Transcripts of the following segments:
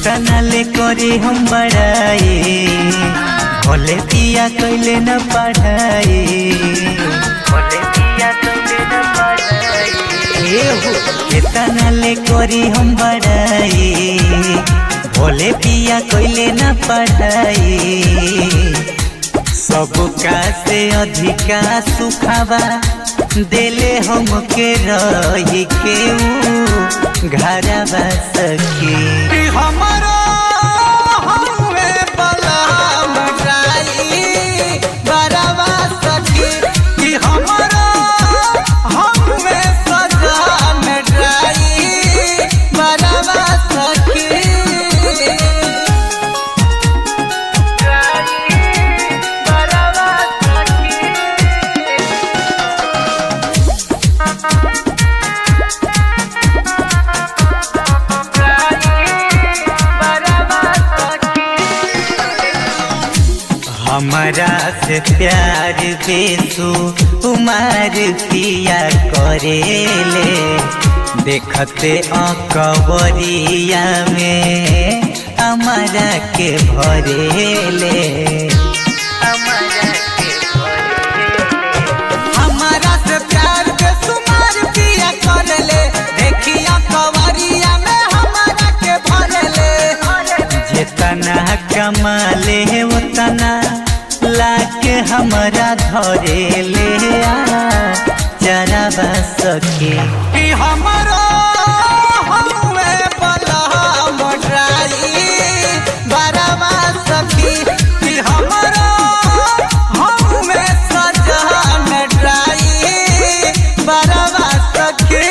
केतना ले करे हम बड़ाए भले पिया कैले न पढ़ाए भले पिया कैले न पढ़ाए ए हो केतना ले करी हम बड़ाए भले पिया कैले न पढ़ाए सबका से अधिका सुखावा देले हमके रही के ऊ घरवा सखी हमरो हमे बलम जाई बरवा सखी कि हमरो हमे सजन जाई बरवा सखी बरवा सखी हमारा से प्यार बेसु उमार पिया करेले देखते अकबरिया में हमारा के भरेले हमारा के भरेले हमारा से प्यार के सुमार पिया कर ले देखिया कवरिया में हमारा के भर ले जितना कमाले उतना लाके हमारा धरे ले आ जरा सके कि हमारो हमे बलम ड्राई बरवा सखी कि हमारो हमे सजन ड्राई बरवा सखी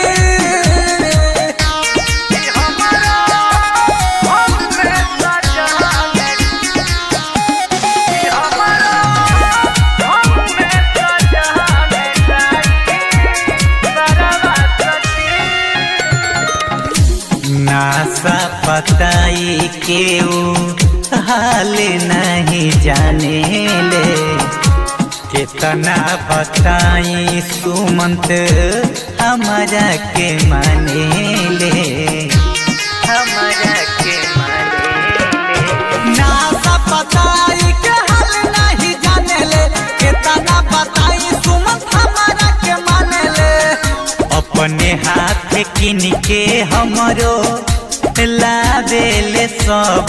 कि हमारो हमे सजन कि हमारो हमे सजन नासा पताई केऊ हाल नहीं जाने ले कितना बताई सुमंत हमारा के माने ले हमारा के माने ले ना सा बताई के हाल नहीं जाने ले कितना बताई सुमत हमारा के माने ले अपने हाथ किन के हमरो लावेले सब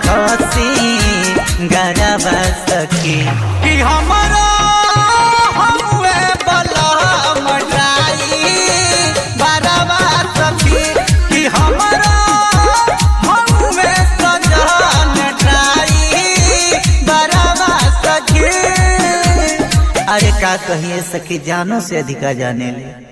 खसी गरबा सखी कि हमारा हमुए बलम ड्राई बरवा सखी कि हमारा हमुए सजन ड्राई बरवा सखी अरे का कहिए सखी जानो से अधिका जाने ले